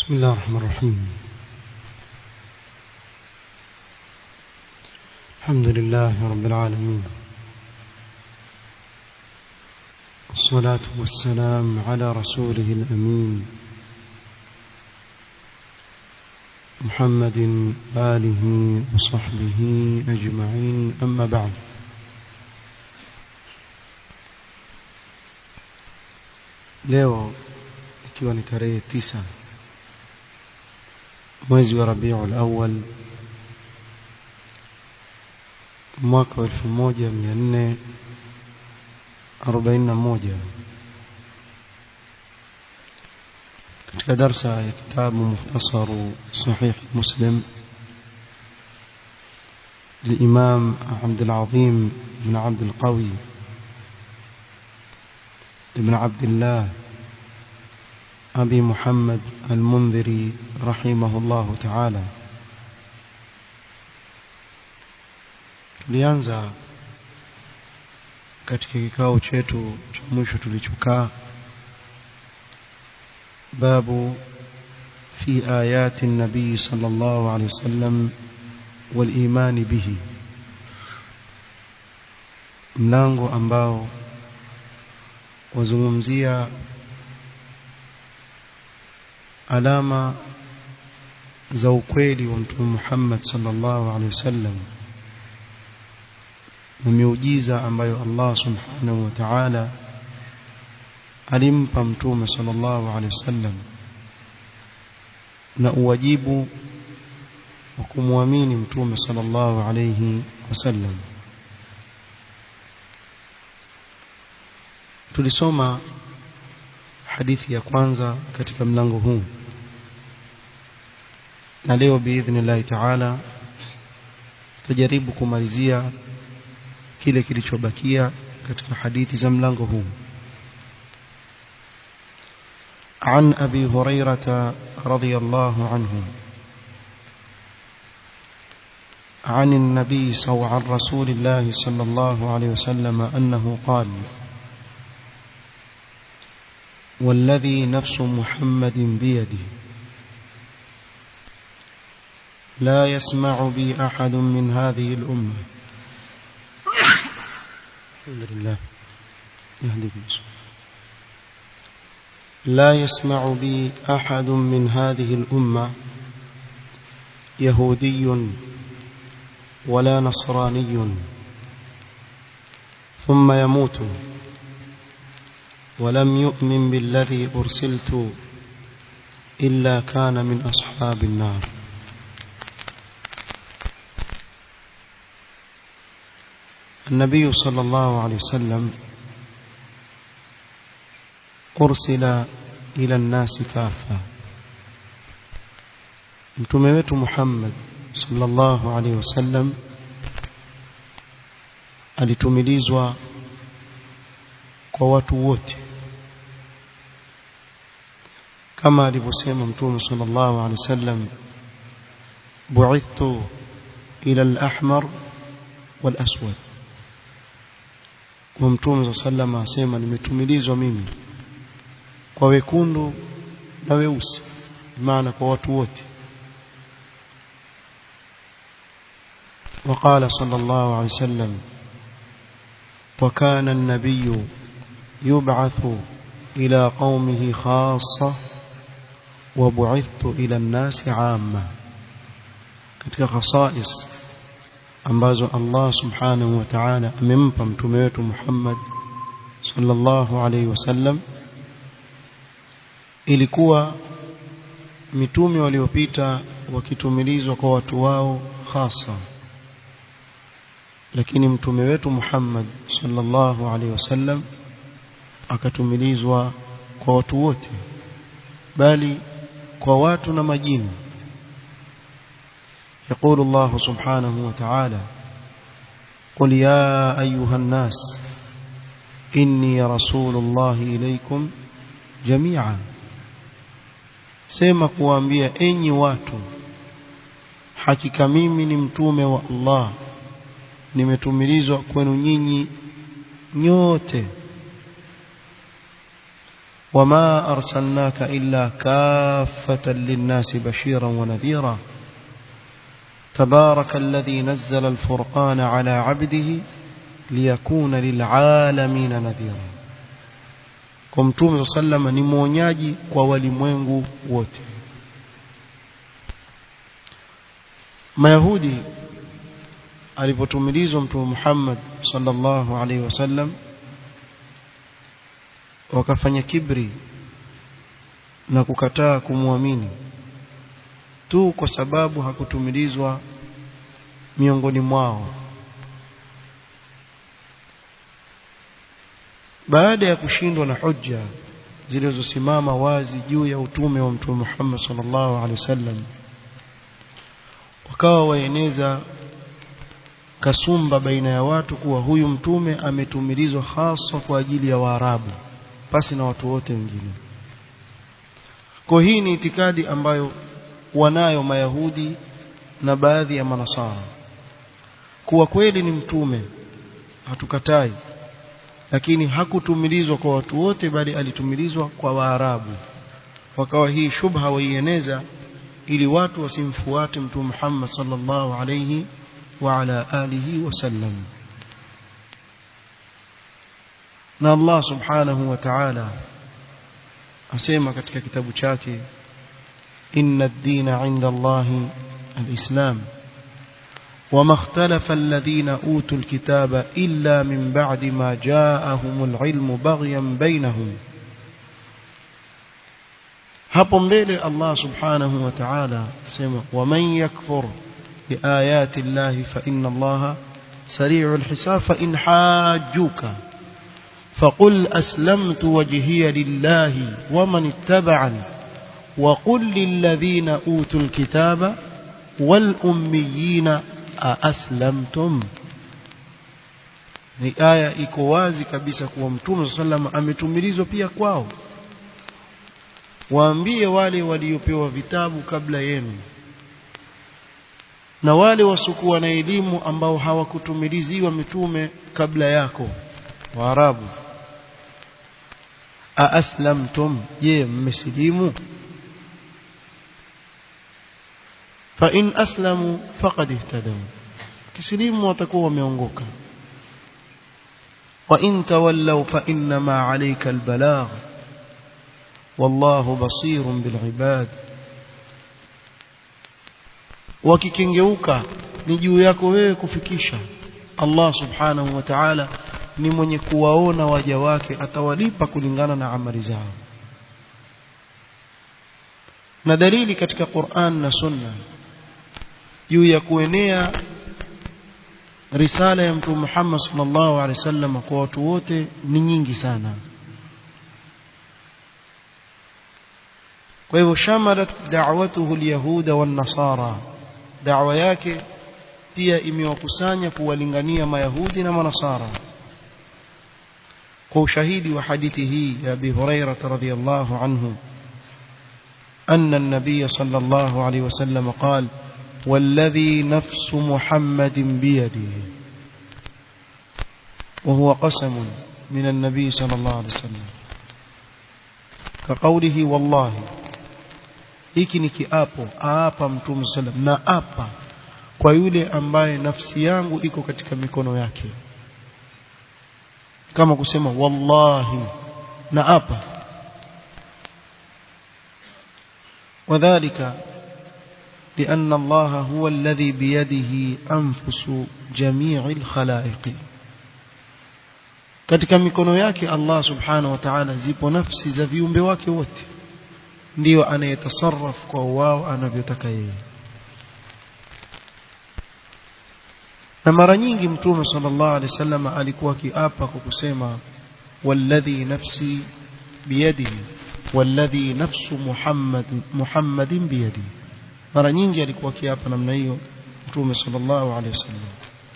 بسم الله الرحمن الرحيم الحمد لله رب العالمين والصلاة والسلام على رسوله الأمين محمد آله وصحبه أجمعين أما بعد leo ikiwa ni tarehe tisa mwezi wa Rabiul Awwal mwaka wa 1441 katika darsa ya kitabu mukhtasaru sahih muslim للإمام عبد العظيم بن عبد القوي بن عبد الله أبي محمد المنذري رحمه الله تعالى tulianza katika kikao chetu cha mwisho tulichokaa babu fi ayati nabii sallallahu alaihi wasallam wal bihi mlango ambao wazungumzia alama za ukweli wa mtume Muhammad sallallahu alaihi wasallam na miujiza ambayo Allah subhanahu wa ta'ala alimpa mtume sallallahu alaihi wasallam na uwajibu wa kumwamini mtume sallallahu alaihi wasallam tulisoma hadithi ya kwanza katika mlango huu na leo biidhnillahi taala tutajaribu kumalizia kile kilichobakia katika hadithi za mlango huu عن أبي هريرة رضي الله عنه عن النبي صلى عن رسول الله صلى الله عليه وسلم أنه قال والذي نفس محمد بيده لا يسمع بي أحد من هذه الأمة الحمد لله يهديك لا يسمع بي أحد من هذه الأمة يهودي ولا نصراني ثم يموت ولم يؤمن بالذي أرسلت إلا كان من أصحاب النار النبي صلى الله عليه وسلم أرسل إلى الناس كافة mtume wetu Muhammad sallallahu alaihi wasallam alitumilizwa kwa watu wote kama alivyosema mtume sallallahu alaihi wasallam bu'ithtu ila al-ahmar wal-aswad wa mtume sallallahu alaihi asema nimetumilizwa mimi kwa wekundu na weusi maana kwa watu wote وقال صلى الله عليه وسلم وكان النبي يبعث إلى قومه خاصة وبعثت إلى الناس عامة katika khasais ambazo Allah subhanahu wa ta'ala amempa mtume wetu Muhammad sallallahu alaihi wasallam ilikuwa mitume waliopita wakitumilizwa kwa watu wao hasa lakini mtume wetu Muhammad sallallahu alaihi wasallam akatumilizwa kwa watu wote bali kwa watu na majini يقول الله سبحانه وتعالى قل يا أيها الناس إني رسول الله إليكم جميعا sema kuambia enyi watu hakika mimi ni mtume wa Allah nimetumilizwa kwenu nyinyi nyote وما أرسلناك إلا كافة للناس بشيرا ونذيرا تبارك الذي نزل الفرقان على عبده ليكون للعالمين نذيرا kwa mtume saa salama ni mwonyaji kwa walimwengu wote mayahudi alipotumilizwa mtume Muhammad sallallahu alaihi wasallam wakafanya kibri na kukataa kumwamini tu kwa sababu hakutumilizwa miongoni mwao baada ya kushindwa na hujja zilizosimama wazi juu ya utume wa mtume Muhammad sallallahu alaihi wasallam wakawa waeneza kasumba baina ya watu kuwa huyu mtume ametumilizwa hasa kwa ajili ya Waarabu pasi na watu wote wengine kwa hii ni itikadi ambayo wanayo mayahudi na baadhi ya manasara kuwa kweli ni mtume hatukatai lakini hakutumilizwa kwa watu wote bali alitumilizwa kwa Waarabu wakawa hii shubha waieneza ili watu wasimfuate mtume Muhammad sallallahu alayhi wa ala alihi wasallam na Allah subhanahu wa ta'ala asema katika kitabu chake inna ad-dina 'inda Allahi al-islam وما اختلف الذين أوتوا الكتاب إلا من بعد ما جاءهم العلم بغيا بينهم hapo mbele Allah subhanahu wa ta'ala sema waman yakfur biayati llahi fa inna allaha sari'ul hisab fa in hajjuka faqul aslamtu wajhiya lillahi waman ittaba'ani wa qul lilladhina utul kitaba wal ummiyina aaslamtum ni aya iko wazi kabisa kuwa mtume sallam ametumilizwa pia kwao waambie wale waliopewa vitabu kabla yenu na wale wasokuwa na elimu ambao hawakutumiliziwa mitume kabla yako waarabu aaslamtum je mmesilimu fa in aslamu faqad ihtadaw kisilimu watakuwa wameongoka wa in tawallaw fa inma alayka albalagh wallahu basirun bilibad wakikengeuka ni juu yako wewe kufikisha Allah subhanahu wa ta'ala ni mwenye kuwaona waja wake atawalipa kulingana na amali zao na dalili katika Qur'an na Sunna juu ya kuenea risala ya mtume Muhammad sallallahu alaihi wasallam kwa watu wote ni nyingi sana kwa hivyo shamalat da'watuhu alyahuda wan nasara da'wa yake pia imewakusanya kuwalingania mayahudi na manasara kwa ushahidi wa hadithi hii ya Abi Hurairah radhiyallahu anhu أن النبي صلى الله عليه وسلم قال والذي نفس محمد بيده وهو قسم من النبي صلى الله عليه وسلم كقوله والله hiki ni kiapo aapa mtume sallam na apa kwa yule ambaye nafsi yangu iko katika mikono yake kama kusema wallahi na apa وذلك لأن الله هو الذي بيده أنفس جميع الخلائق katika mikono yake Allah subhanahu wa ta'ala zipo nafsi za viumbe wake wote ndio anayetasarraf kwa wao anavyotaka yeye na mara nyingi mtume sallallahu alaihi wasallam alikuwa akiapa kwa kusema walladhi nafsi biyadihi walladhi nafsu muhammad muhammadin biyadihi mara nyingi alikuwa akiapa namna hiyo mtume sallallahu alaihi wasallam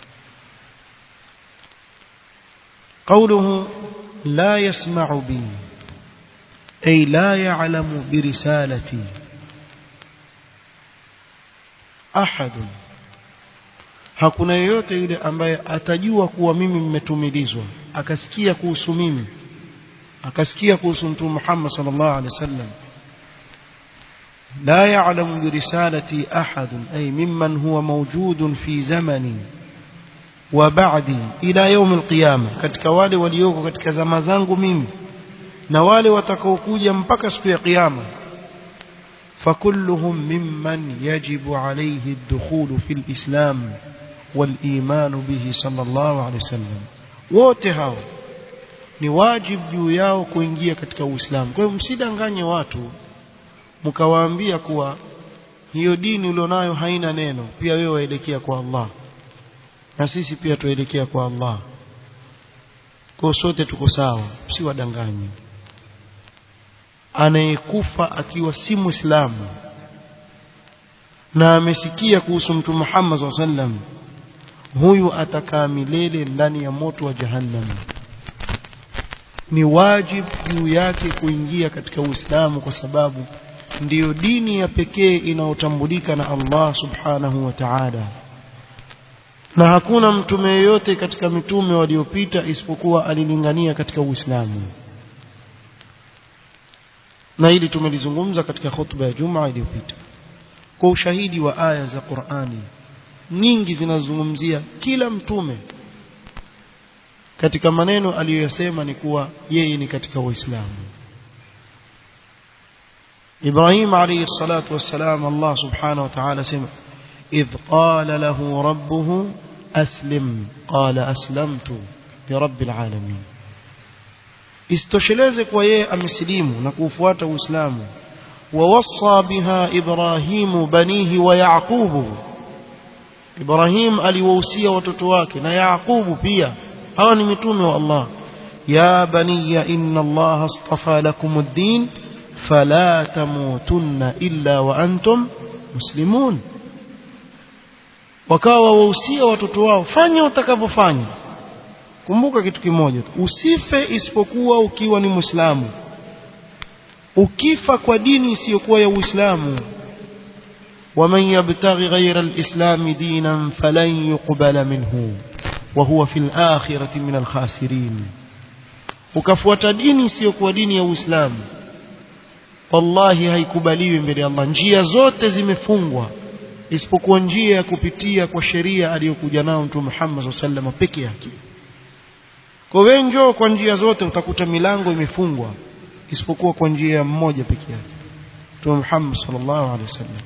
قوله لا يسمع بي أي لا يعلم برسالتي أحد hakuna yeyote yule ambaye atajua kuwa mimi mmetumilizwa akasikia kuhusu mimi akasikia kuhusu mtume Muhammad sallallahu alaihi wasallam لا يعلم برسالتي أحد أي ممن هو موجود في زمني وبعدي إلى يوم القيامة katika wale walioko katika zama zangu mimi na wale watakaokuja mpaka siku ya kiyama فكلهم ممن يجب عليه الدخول في الإسلام والإيمان به صلى الله عليه وسلم wote hao ni wajibu juu yao kuingia katika Uislamu kwa hiyo msidanganye watu mkawaambia kuwa hiyo dini ulionayo haina neno pia wewe waelekea kwa Allah na sisi pia tuelekea kwa Allah kwa sote tuko sawa si wadanganye anayekufa akiwa si muislamu na amesikia kuhusu mtume Muhammad sallam huyu atakaa milele ndani ya moto wa jahannam ni wajibu juu yake kuingia katika Uislamu kwa sababu ndiyo dini ya pekee inayotambulika na Allah subhanahu wa ta'ala na hakuna mtume yeyote katika mitume waliopita isipokuwa alilingania katika Uislamu na hili tumelizungumza katika khutba ya Jumaa iliyopita kwa ushahidi wa aya za Qur'ani nyingi zinazungumzia kila mtume katika maneno aliyoyasema ni kuwa yeye ni katika Waislamu إبراهيم عليه الصلاة والسلام الله سبحانه وتعالى سمع إذ قال له ربه أسلم قال أسلمت لرب العالمين استشلازك ويه أمسليم نكوفوات وإسلام ووصى بها إبراهيم بنيه ويعقوب إبراهيم أليوسي وتتواك يعقوب بيا هواني متومي الله يا بني إن الله اصطفى لكم الدين فلا تموتن إلا وأنتم مسلمون wakawa wahusia watoto wao fanya utakavyofanya kumbuka kitu kimoja usife isipokuwa ukiwa ni muislamu ukifa kwa dini isiyokuwa ya uislamu ومن يبتغي غير الإسلام دينا فلن يقبل منه وهو في الآخرة من الخاسرين ukafuata dini isiyokuwa dini ya uislamu wallahi haikubaliwi mbele ya Allah njia zote zimefungwa isipokuwa njia ya kupitia kwa sheria aliyokuja nayo Mtume Muhammad sallallahu peke yake kwa wengi kwa njia zote utakuta milango imefungwa isipokuwa kwa njia mmoja peke yake Mtume Muhammad sallallahu alaihi wasallam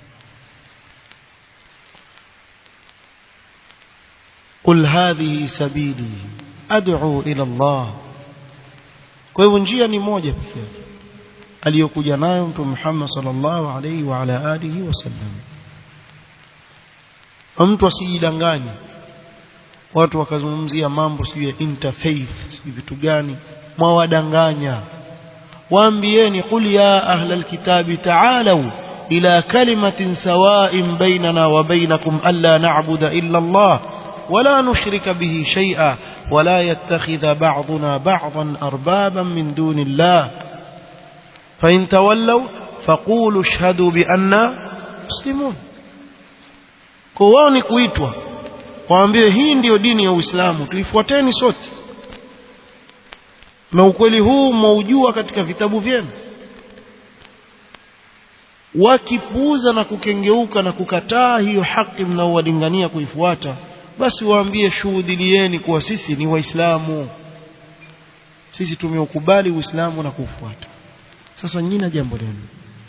قل هذه سبيلي أدعو إلى الله kwa hivyo njia ni moja pekee yake aliyokuja nayo mtume Muhammad sallallahu alaihi wa ala alihi wasallam mtu asijidanganye watu wakazungumzia mambo sio ya interfaith sio vitu gani mwawadanganya waambieni qul ya ahla alkitabi ta'alu ila kalimatin sawa'in bainana wa bainakum alla na'budu illa Allah ولا نشرك به شيئا ولا يتخذ بعضنا بعضا أربابا من دون الله فإن تولوا فقولوا اشهدوا بأننا مسلمون كواني kuitwa waambie hii ndiyo dini ya Uislamu tuifuateni sote na ukweli huu mwaujua katika vitabu vyenu wakipuuza na kukengeuka na kukataa hiyo haki mnaowalingania kuifuata basi waambie shuhudilieni kuwa sisi ni waislamu sisi tumeukubali uislamu na kufuata sasa nyina jambo lenu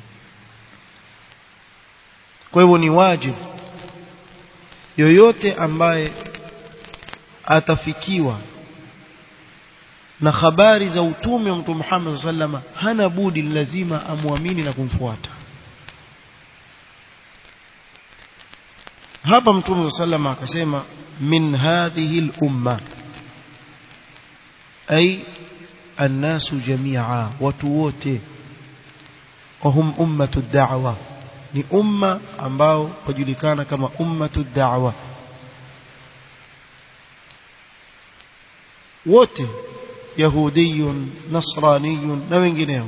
kwa hivyo ni wajibu yoyote ambaye atafikiwa na habari za utume wa mtume Muhammad sallama hana budi lazima amwamini na kumfuata hapa mtume sallama akasema min hadhihi al-umma ay الناس جميعا وتوته وهم أمة الدعوة ni umma ambao wajulikana kama ummatu da'wa wote yahudiyun nasraniyun na wengineo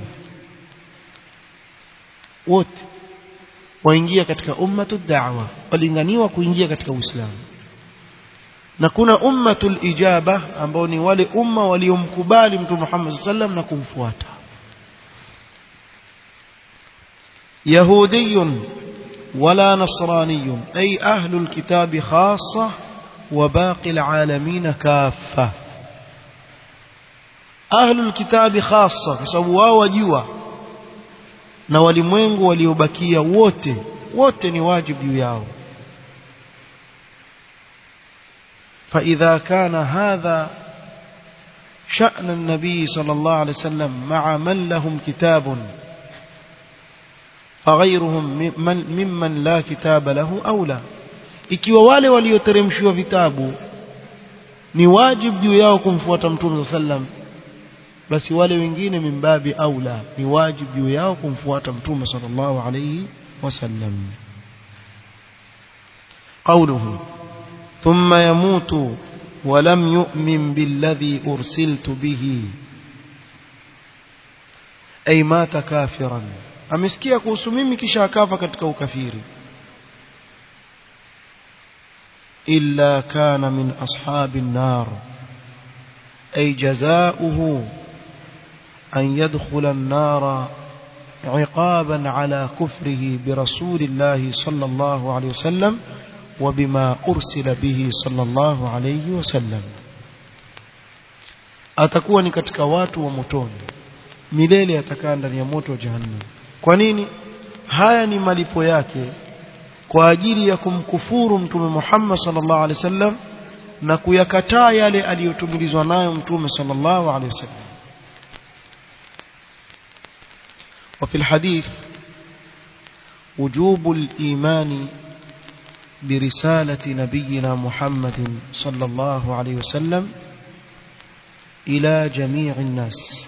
wote waingia katika ummatu da'wa walinganiwa kuingia katika uislamu na kuna ummatul ijaba ambao ni wale umma waliomkubali mtume Muhammad sallam na kumfuata يهودي ولا نصراني أي أهل الكتاب خاصة وباقي العالمين كافة أهل الكتاب خاصة كسبوا وجوا na walimwengu waliobakia wote wote ni wajibu juu yao فإذا كان هذا شأن النبي صلى الله عليه وسلم مع من لهم كتاب فغيرهم ممن, ممن لا كتاب له أولى ikiwa wale walioteremshiwa vitabu ni wajibu juu yao kumfuata mtume sallam basi wale wengine mimbabi aula ni wajibu juu yao kumfuata mtume sallallahu alayhi wasallam قوله ثم يموت ولم يؤمن بالذي أرسلت به أي مات كافرا amesikia kuhusu mimi kisha akafa katika ukafiri illa kana min ashabi an-nar ay jazaohu an yadkhula an-nar عقابا على كفره برسول الله صلى الله عليه وسلم وبما أرسل به صلى الله عليه وسلم atakuwa ni katika watu wa motoni milele atakaa ndani ya moto wa jahannam kwa nini haya ni malipo yake kwa ajili ya kumkufuru mtume Muhammad sallallahu alaihi wasallam na kuyakataa yale aliyotumilizwa nayo mtume sallallahu alaihi wasallam وفي الحديث وجوب الإيمان برسالة نبينا محمد صلى الله عليه وسلم إلى جميع الناس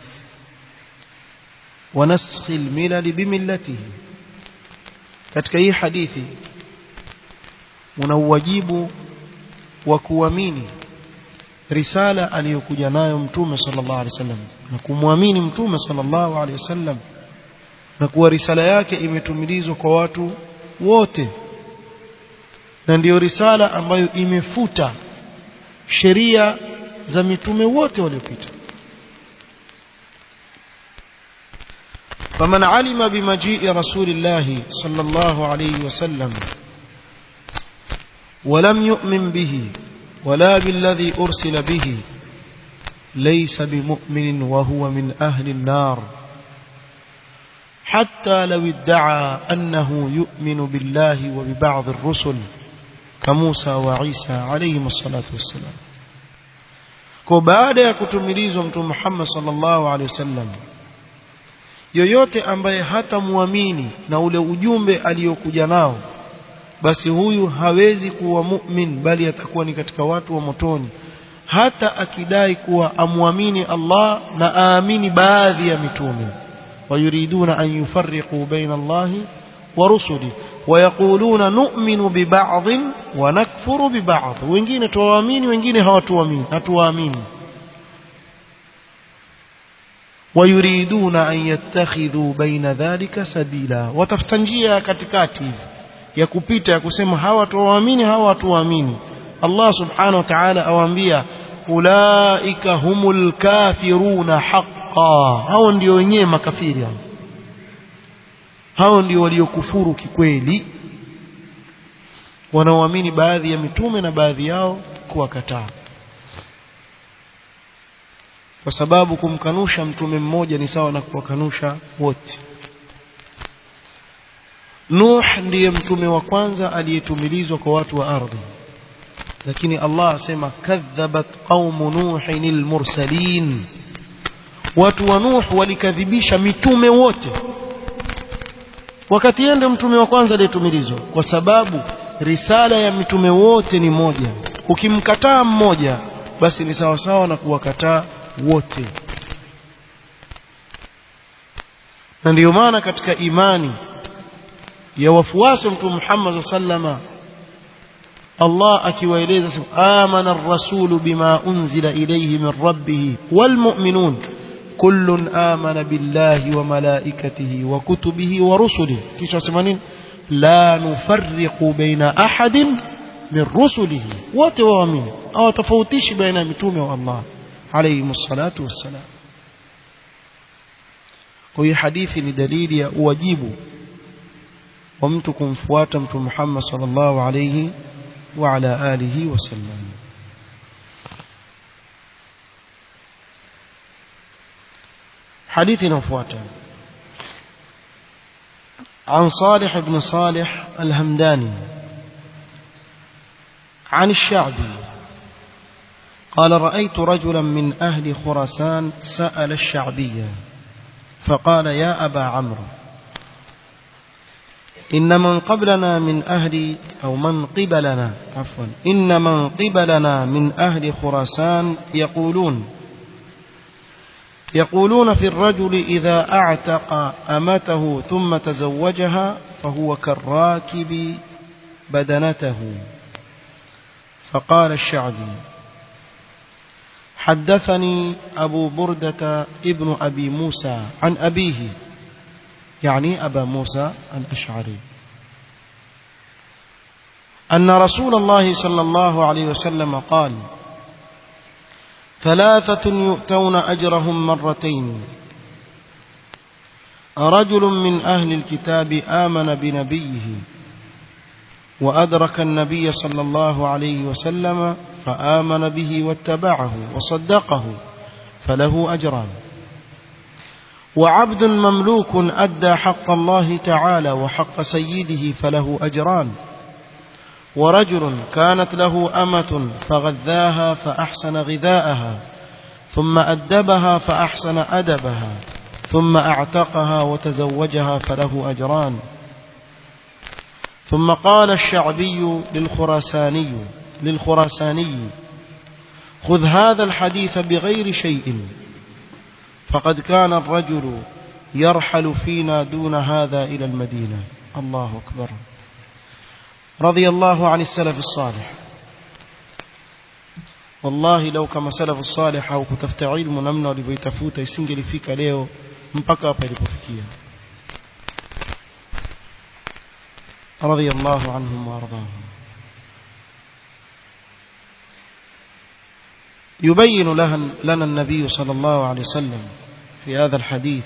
ونسخ الملل بملته katika hii hadithi una uwajibu wa kuamini risala aliyokuja nayo mtume sallallahu alaihi wasallam na kumwamini mtume sallallahu alaihi wasallam na kuwa risala yake imetumilizwa kwa watu wote na ndiyo risala ambayo imefuta sheria za mitume wote waliopita فمن علم بمجيء رسول الله صلى الله عليه وسلم ولم يؤمن به ولا بالذي أرسل به ليس بمؤمن وهو من أهل النار حتى لو ادعى أنه يؤمن بالله وببعض الرسل كموسى وعيسى عليهم الصلاة والسلام كبعد يكتمليز محمد صلى الله عليه وسلم yoyote ambaye hata muamini na ule ujumbe aliyokuja nao basi huyu hawezi kuwa mu'min bali atakuwa ni katika watu wa motoni hata akidai kuwa amwamini Allah na aamini baadhi ya mitume ويريدون أن يفرقوا بين الله ورسله ويقولون نؤمن ببعض ونكفر ببعض wengine tuwaamini wengine hawatuamini hatuwaamini ويريدون أن يتخذوا بين ذلك سبيلا وتفتنجia katikati ya kupita ya kusema hawa tuwaamini hawa hatuwaamini Allah subhanahu wa ta'ala awaambia ulaika humul kafiruna haqqan hao ndio wenyewe makafiri hao hao ndio waliokufuru kikweli wanaoamini baadhi ya mitume na baadhi yao kuwakataa kwa sababu kumkanusha mtume mmoja ni sawa na kuwakanusha wote Nuh ndiye mtume wa kwanza aliyetumilizwa kwa watu wa ardhi lakini Allah asema kadhabat qaumu nuhin almursalin watu wa Nuh walikadhibisha mitume wote wakati ende mtume wa kwanza aliyetumilizwa kwa sababu risala ya mitume wote ni moja ukimkataa mmoja basi ni sawa sawa na kuwakataa wote na ndiyo maana katika imani ya wafuasi wa mtume Muhammad sallama Allah akiwaeleza amana ar-rasul bima unzila ilayhi min rabbih wal mu'minun kullun amana billahi wa malaikatihi wa kutubihi wa rusulihi kisha sema nini la nufarriqu baina ahadin min rusulihi wote waamini hawatofautishi baina ya mitume wa Allah alayhi salatu wassalam kwa hiyo hadithi ni dalili ya uwajibu wa mtu kumfuata mtume Muhammad sallallahu alayhi wa ala alihi wasallam حديث نفواتا عن صالح بن صالح الهمداني عن الشعبي قال رأيت رجلا من أهل خراسان سأل الشعبية فقال يا أبا عمرو إن من قبلنا من أهل أو من قبلنا عفوا إن من قبلنا من أهل خراسان يقولون يقولون في الرجل إذا أعتق أمته ثم تزوجها فهو كالراكب بدنته فقال الشعبي حدثني أبو بردة ابن أبي موسى عن أبيه يعني أبا موسى الأشعري أن رسول الله صلى الله عليه وسلم قال ثلاثة يؤتون أجرهم مرتين رجل من أهل الكتاب آمن بنبيه وأدرك النبي صلى الله عليه وسلم فآمن به واتبعه وصدقه فله أجران وعبد مملوك أدى حق الله تعالى وحق سيده فله أجران ورجل كانت له أمة فغذاها فأحسن غذاءها ثم أدبها فأحسن أدبها ثم أعتقها وتزوجها فله أجران ثم قال الشعبي للخراساني للخراساني خذ هذا الحديث بغير شيء فقد كان الرجل يرحل فينا دون هذا إلى المدينة الله أكبر رضي الله عن السلف الصالح والله لو kama salafu salih au kutafuta ilmu namna walivyoitafuta isingelifika leo mpaka hapa ilipofikia رضي الله عنهم وارضاهم يبين لنا النبي صلى الله عليه وسلم في هذا الحديث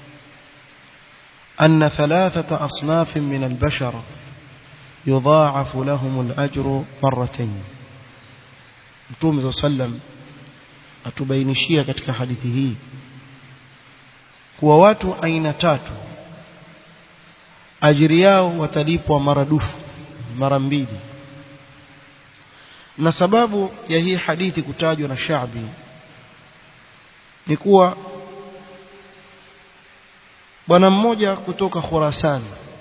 أن ثلاثة أصناف من البشر يضاعف لهم الأجر مرتين Mtume صلى الله عليه وسلم atubainishia katika hadithi hii kuwa watu aina tatu ajiri yao watalipwa maradufu mara mbili na sababu ya hii hadithi kutajwa na Shaabi ni kuwa bwana mmoja kutoka Khurasan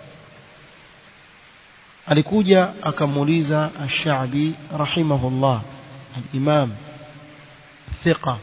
alikuja akamuuliza Ash-Sha'bi rahimahullah al-Imam thiqa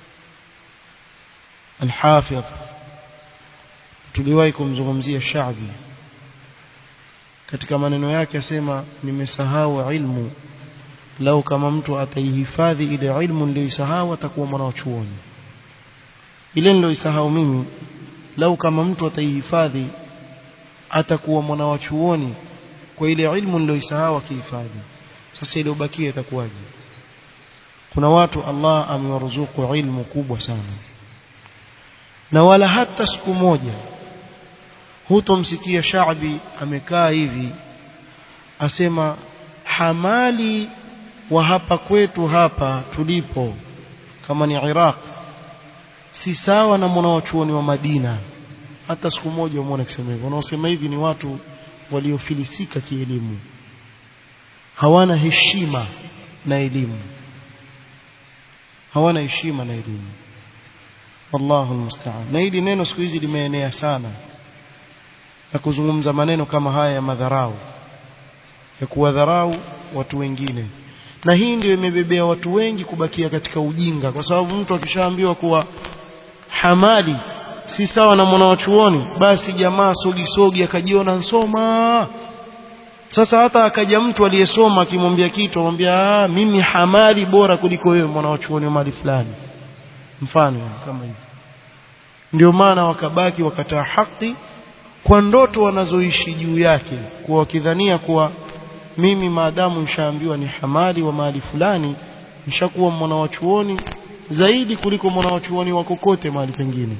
al-Hafidh tuliwahi kumzungumzia Sha'bi katika maneno yake asema nimesahau ilmu lau kama mtu ataihifadhi ile ilmu niliyoisahau atakuwa mwana wa chuoni ile niliyoisahau mimi lau kama mtu ataihifadhi atakuwa mwana wa chuoni kwa ile ilmu niliyoisahau akihifadhi sasa ile ubakie itakuwaje kuna watu Allah amewaruzuku ilmu kubwa sana na wala hata siku moja hutomsikia Shaabi amekaa hivi asema hamali wa hapa kwetu hapa tulipo kama ni Iraq si sawa na mwanachuoni wa Madina hata siku moja umeona akisema hivyo wanaosema hivi ni watu waliofilisika kielimu hawana heshima na elimu hawana heshima na elimu wallahu almusta'an na hili neno siku hizi limeenea sana na kuzungumza maneno kama haya ya madharau ya kuwadharau watu wengine na hii ndio imebebea watu wengi kubakia katika ujinga kwa sababu mtu akishaambiwa kuwa hamali si sawa na mwanachuoni basi jamaa sogi sogi akajiona nsoma sasa hata akaja mtu aliyesoma akimwambia kitu amwambia mimi hamali bora kuliko wewe mwanachuoni wa mali fulani mfano kama hivi ndio maana wakabaki wakataa haki kwa ndoto wanazoishi juu yake kwa wakidhania kuwa mimi maadamu nishaambiwa ni hamali wa mahali fulani nishakuwa mwana wa chuoni zaidi kuliko mwana wa chuoni wa kokote mahali pengine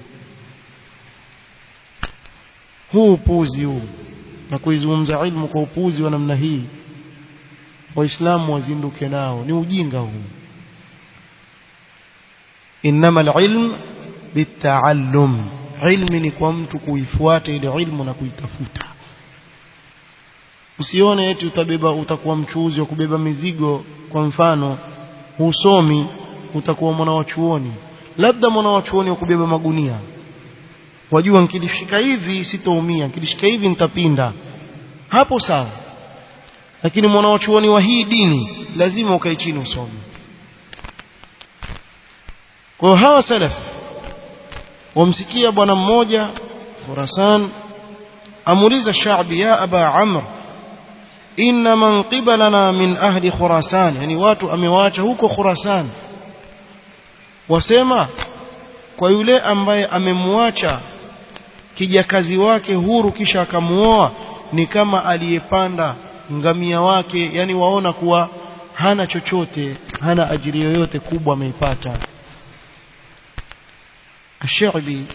huu upuzi huu na kuizungumza ilmu kwa upuzi wa namna hii waislamu wazinduke nao ni ujinga huu innama alilm bitaallum ilmi ni kwa mtu kuifuata ile ilmu na kuitafuta usione eti utabeba utakuwa mchuuzi wa kubeba mizigo kwa mfano husomi utakuwa mwana wa chuoni labda mwana wa chuoni wa kubeba magunia wajua nikilishika hivi sitoumia nikilishika hivi nitapinda hapo sawa lakini mwana wa chuoni wa hii dini lazima ukae chini usome kwa hiyo hawa salaf wamsikia bwana mmoja Khurasan amuuliza Shaabi ya Aba Amr inna man qibalana min ahli Khurasan yani watu amewaacha huko Khurasan wasema kwa yule ambaye amemwacha kijakazi wake huru kisha akamuoa ni kama aliyepanda ngamia wake yani waona kuwa hana chochote hana ajiri yoyote kubwa ameipata الشعبي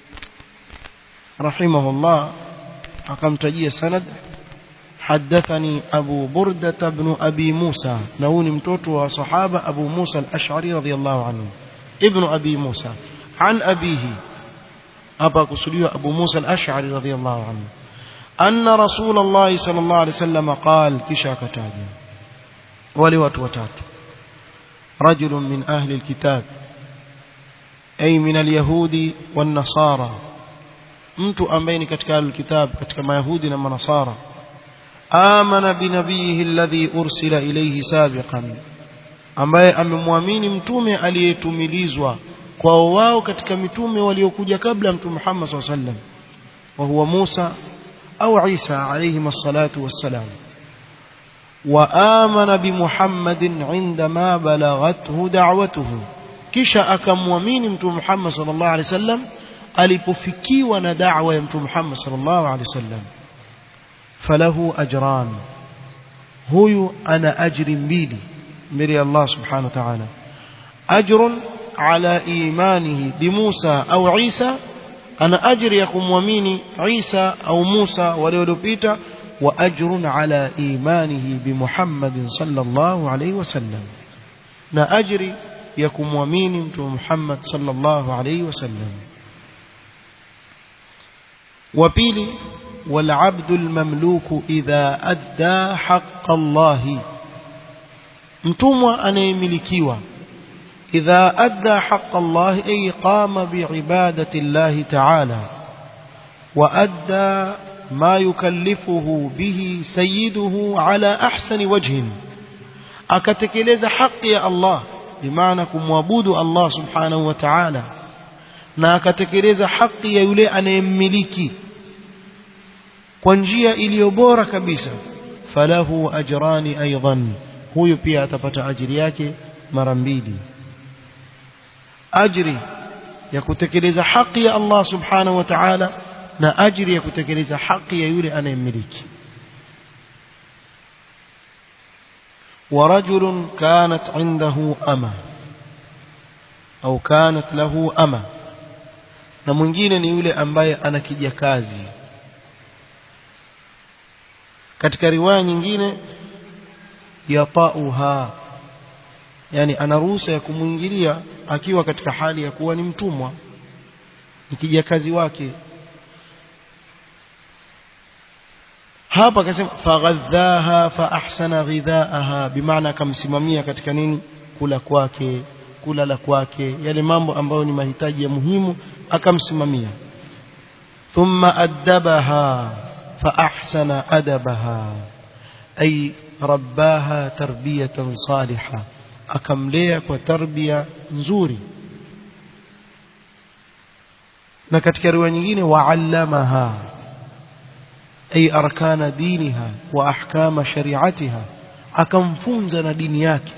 رحمه الله أقمتجي سند حدثني أبو بردة بن أبي موسى نوني متوت وصحابة أبو موسى الأشعري رضي الله عنه ابن أبي موسى عن أبيه أبا كسليه أبو موسى الأشعري رضي الله عنه أن رسول الله صلى الله عليه وسلم قال كشا كتاجي ولوات وتات رجل من أهل الكتاب أي من اليهود والنصارى mtu ambaye ni katika alkitab katika mayahudi na manasara amana binabiyihi alladhi ursila ilayhi sabiqan ambaye amemwamini mtume aliyetumilizwa kwao wao katika mitume waliokuja kabla mtume Muhammad SAW sallam wa huwa Musa au Isa alayhi salatu wassalam wa amana bi Muhammadin indama balaghathu da'watuhu kisha akamwamini mtume Muhammad sallallahu alaihi wasallam alipofikiwa na da'wa ya mtume Muhammad sallallahu alaihi wasallam falahu ajran huyu ana ajri mbili mbele ya Allah subhanahu wa ta'ala ajrun ala imanihi bi Musa au Isa ana ajri ya kumwamini Isa au Musa wale waliopita wa ajrun ala imanihi bi Muhammadin sallallahu alaihi wasallam na ajri ya kumwamini mtume Muhammad sallallahu alaihi wasallam وبيلي والعبد المملوك إذا أدى حق الله mtumwa anayemilikiwa idha adda haqqa Allah ay qama biibadati Allah ta'ala wa adda ma yukallifuhu bihi sayyiduhu ala ahsani wajhin akatekeleza haki ya Allah bimaana kumwabudu Allah subhanahu wa ta'ala na akatekeleza haki ya yule anayemmiliki kwa njia iliyo bora kabisa falahu ajrani aidan huyu pia atapata ajiri yake mara mbili ajri ya kutekeleza haki ya Allah subhanahu wa ta'ala na ajri ya kutekeleza haki ya yule anayemmiliki ورجل كانت عنده أمة أو كانت له أمة na mwingine ni yule ambaye ana kijakazi katika riwaya nyingine yatauha yani ana ruhusa ya kumwingilia akiwa katika hali ya kuwa ni mtumwa ni kijakazi wake hapa akasema faghadhaha fa ahsana ghidhaaha bimaana akamsimamia katika nini kula kwake kulala kwake yale mambo ambayo ni mahitaji ya muhimu akamsimamia thumma addabaha fa ahsana adabaha ay rabbaha tarbiyatan salihah akamlea kwa tarbia nzuri na katika riwaya nyingine wa'allamaha ay arkana diniha wa ahkama shari'atiha akamfunza na dini yake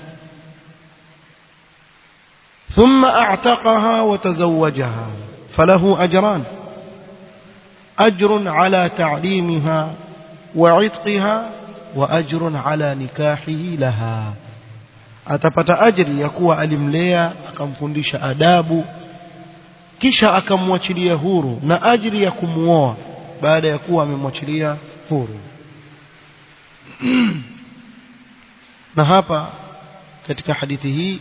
ثم اعتقها وتزوجها فله اجران اجر على تعليمها وعتقها wa ajrun ala nikahihi laha atapata ajri ya kuwa alimlea akamfundisha adabu kisha akamwachilia huru na ajri ya kumuoa baada ya kuwa amemwachilia huru na hapa katika hadithi hii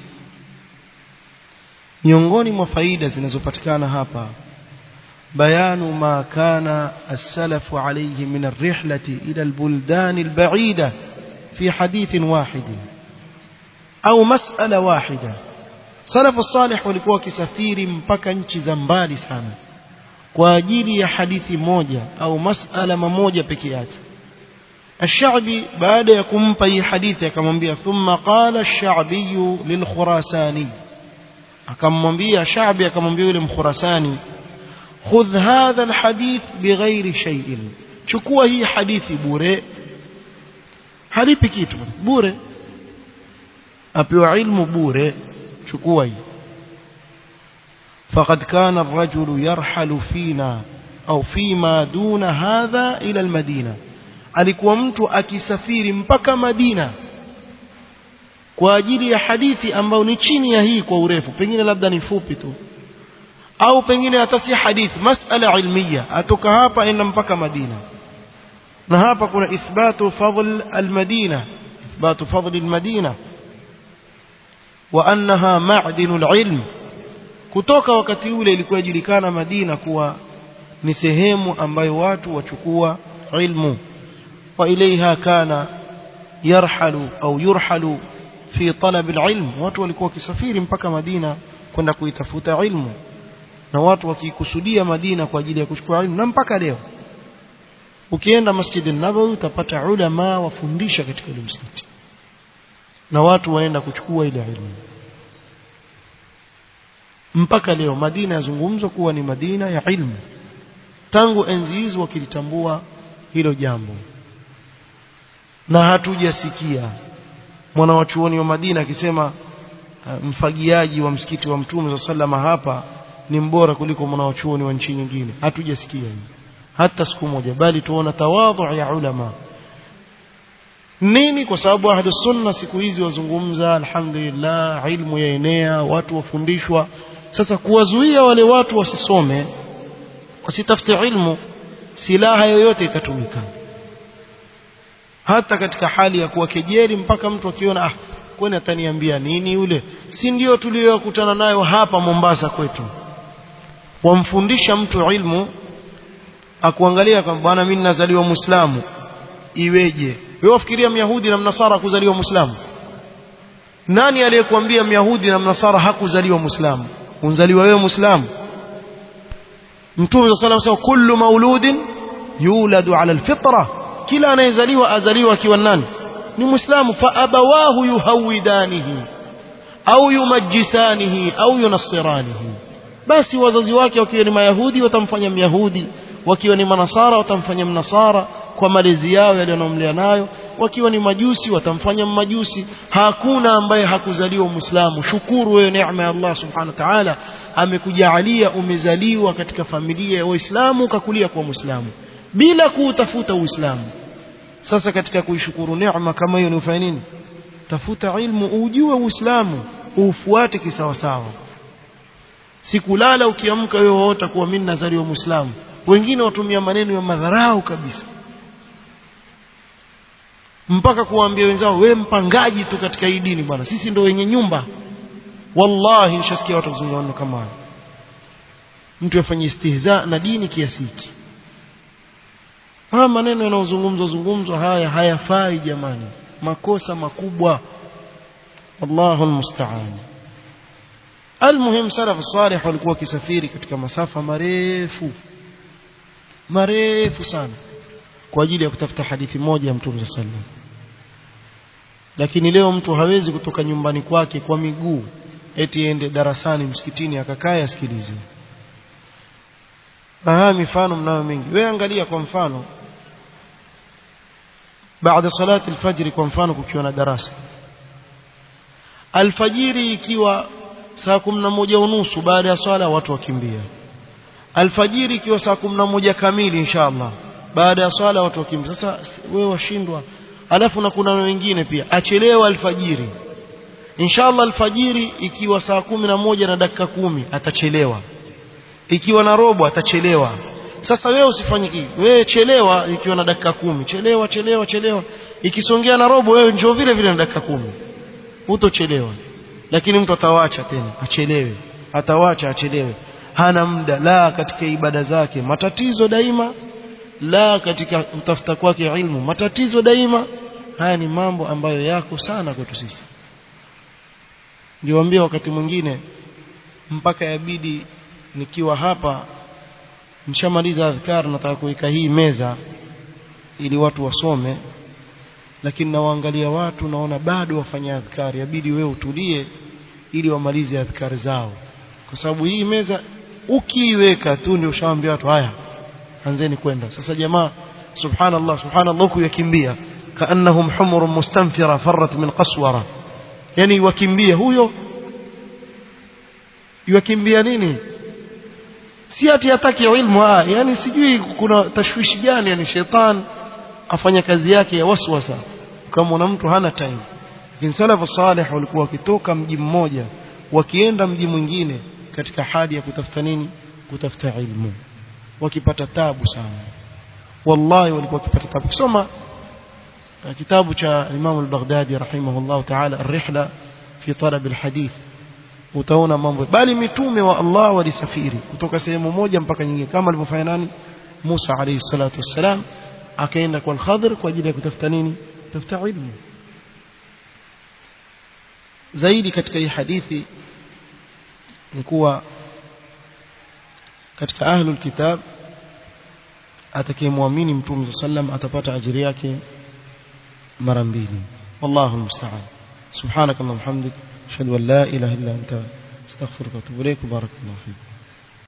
miongoni mwa faida zinazopatikana hapa bayanu ma kana as-salafu alayhi min ar-rihlati ila al-buldan al-ba'ida fi hadithin wahid au mas'ala wahida salafu salih walikuwa wakisafiri mpaka nchi za mbali sana kwa ajili ya hadithi moja au mas'ala mamoja peke yake الشعبي بعد يكون في حديث akamwambia ثم قال الشعبي للخراساني akamwambia Shaabi akamwambia yule mkhurasani khudh hadha alhadith bighairi shay'in chukua hii hadithi bure halipi kitu bure apewa ilmu bure chukua hii فقد كان الرجل يرحل فينا أو فيما دون هذا إلى المدينة alikuwa mtu akisafiri mpaka Madina kwa ajili ya hadithi ambayo ni chini ya hii kwa urefu pengine labda ni fupi tu au pengine hata si hadithi masala ilmiya atoka hapa enda mpaka Madina na hapa kuna ithbatu fadl almadina ithbatu fadl almadina wa annaha ma'dinu alilm kutoka wakati ule ilikuwa ijulikana Madina kuwa ni sehemu ambayo watu wachukua ilmu وإليها كان يرحل أو يرحل في طلب العلم watu walikuwa wakisafiri mpaka Madina kwenda kuitafuta ilmu na watu wakikusudia Madina kwa ajili ya kuchukua ilmu na mpaka leo ukienda Masjid an-Nabawi utapata ulama wafundisha katika ile msikiti na watu waenda kuchukua ile ilmu mpaka leo Madina yazungumzwa kuwa ni Madina ya ilmu tangu enzi hizo wakilitambua hilo jambo na hatujasikia mwana wa chuoni wa Madina akisema uh, mfagiaji wa msikiti wa Mtume sallama hapa ni mbora kuliko mwana wa chuoni wa nchi nyingine hatujasikia hii hata siku moja bali tuona tawadhu ya ulama nini kwa sababu ahlu sunna siku hizi wazungumza alhamdulillah ilmu yaenea watu wafundishwa sasa kuwazuia wale watu wasisome wasitafute ilmu silaha yoyote ikatumika hata katika hali ya kuwakejeli mpaka mtu akiona ah kwani ataniambia nini yule si ndio tuliyokutana nayo hapa Mombasa kwetu wamfundisha mtu ilmu akuangalia kwamba bwana mimi nazaliwa muislamu iweje wewe wafikiria myahudi na mnasara kuzaliwa muislamu nani aliyekuambia myahudi na mnasara hakuzaliwa muislamu unzaliwa wewe muislamu mtume sallallahu alayhi kullu mauludin yuladu ala alfitra kila anayezaliwa azaliwa akiwa nani ni muislamu fa abawahu yuhawidanihi au yumajjisanihi au yunassiranihi basi wazazi wake wakiwa ni mayahudi watamfanya myahudi wakiwa ni manasara watamfanya mnasara kwa malezi yao yaliyomlea nayo wakiwa ni majusi watamfanya majusi hakuna ambaye hakuzaliwa muislamu shukuru wewe neema ya Allah subhanahu wa ta'ala amekujalia umezaliwa katika familia ya waislamu ukakulia kwa muislamu bila kuutafuta uislamu sasa katika kuishukuru neema kama hiyo ni ufanye nini tafuta ilmu ujue uislamu ufuate kisawasawa sikulala ukiamka wewe waota kuwa mimi nazaliwa muislamu wengine watumia maneno ya madharau kabisa mpaka kuwaambia wenzao we mpangaji tu katika hii dini bwana sisi ndio wenye nyumba wallahi nishasikia watu kuzungumza kama hayo mtu afanye istihza na dini kiasi hiki haya maneno yanayozungumzwa zungumzwa haya hayafai jamani makosa makubwa wallahu almusta'an almuhim salaf salih walikuwa wakisafiri katika masafa marefu marefu sana kwa ajili ya kutafuta hadithi moja ya Mtume sallam lakini leo mtu hawezi kutoka nyumbani kwake kwa miguu eti ende darasani msikitini akakae asikilize na mifano mnayo mingi wewe angalia kwa mfano baada salati alfajiri kwa mfano kukiwa na darasa alfajiri ikiwa saa kumi na moja unusu baada ya swala watu wakimbia alfajiri ikiwa saa kumi na moja kamili inshallah baada ya swala watu wakimbia sasa wewe washindwa alafu na kuna wengine pia achelewa alfajiri inshallah alfajiri ikiwa saa kumi na moja na dakika kumi atachelewa ikiwa na robo atachelewa sasa wewe usifanye kitu wewe chelewa ikiwa na dakika kumi chelewa chelewa chelewa ikisongea na robo wewe njoo vile vile na dakika kumi hutochelewa lakini mtu atawacha tena achelewe atawacha achelewe hana muda la katika ibada zake matatizo daima la katika kutafuta kwake ilmu matatizo daima haya ni mambo ambayo yako sana kwetu sisi niliwaambia wakati mwingine mpaka yabidi nikiwa hapa nishamaliza adhkar nataka kuweka hii meza ili watu wasome lakini nawaangalia watu naona bado wafanya adhkari yabidi wewe utulie ili wamalize adhkari zao kwa sababu hii meza ukiiweka tu ndio ushaambia watu haya anzeni kwenda sasa jamaa subhanallah subhanallah kuyakimbia kaannahum humur mustanfira farrat min qaswara yani wakimbia huyo yakimbia nini si ati hataki ilmu ah yani sijui kuna tashwishi gani yani shetani afanya kazi yake ya waswasa kama una mtu hana time lakini salafu salih walikuwa wakitoka mji mmoja wakienda mji mwingine katika hali ya kutafuta nini kutafuta ilmu wakipata tabu sana wallahi walikuwa wakipata tabu kusoma kitabu cha Imam al-Baghdadi rahimahullah ta'ala ar-rihla fi talab al-hadith utaona mambo bali mitume wa Allah walisafiri kutoka sehemu moja mpaka nyingine kama alivyofanya nani Musa alayhi salatu wassalam akaenda kwa al-Khadr kwa ajili ya kutafuta nini kutafuta ilmu zaidi katika hii hadithi ni kuwa katika ahlul kitab atakayemwamini mtume sallam atapata ajiri yake mara mbili wallahu musta'an subhanakallahumma hamdik ashhadu an la ilaha illa anta astaghfiruka wa atubu ilaik barakallahu fiik